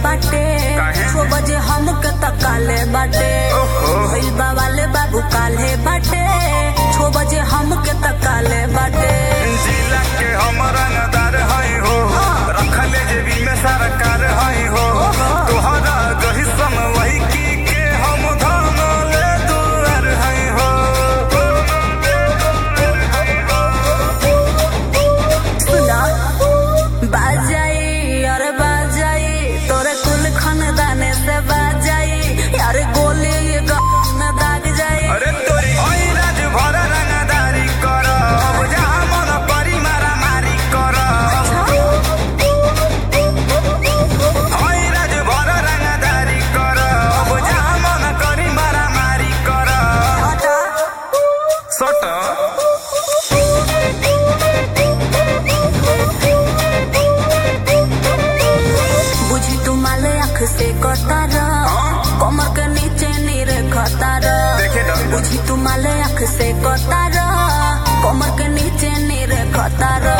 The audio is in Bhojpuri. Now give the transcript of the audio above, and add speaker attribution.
Speaker 1: बाटे
Speaker 2: काहे?
Speaker 1: छो बजे हमके तकाले बाटे
Speaker 2: ओहो।
Speaker 1: भइल बा वाले बाबू काले बाटे छो बजे हमके तकाले बाटे
Speaker 2: जिला के हम रंगदार हई हो रखले जेबी में सरकार हई हो तोहरा जही सम वही की के हम धन ले दुआर हई हो
Speaker 1: सुना बाजाई अरे बाजाई तोरे कुल खानदाने से बाजाई यार गोली ये गाँव में दाग जाई
Speaker 2: अरे तोरी हई राज भर रंगदारी कर अब जहाँ मन परी मारा मारी कर हई राज भर रंगदारी कर अब जहाँ मन करी मारा मारी कर
Speaker 1: हटा
Speaker 2: सट
Speaker 1: बुझी तू माले आँख से कतार कमर के नीचे नीरे खतार
Speaker 2: देखे ना।
Speaker 1: बुझी तू माले आँख से कतार कमर के नीचे नीरे खतार